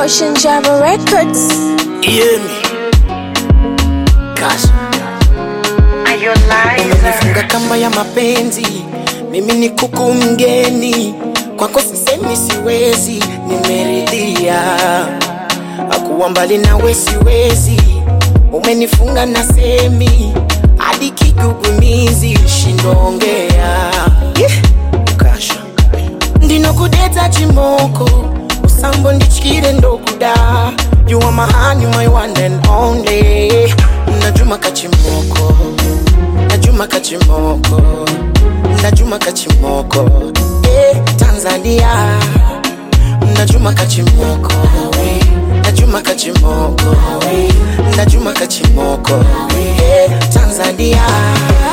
Ocean Java Records. Hear me. Kasha. Umenifunga kamba ya mapenzi, mimi ni kuku mgeni, kwako sisemi siwezi, nimeridhia akuwa mbali nawe siwezi, umenifunga na semi hadi kigugumizi, shindongea yeah. Kasha ndinokudeta chimoko usambo ndichikire ndokuda you are my honey my one and only najuma kachimoko najuma kachimoko najuma kachimoko eh, tanzania najuma kachimoko najuma kachimoko najuma kachimoko eh, tanzania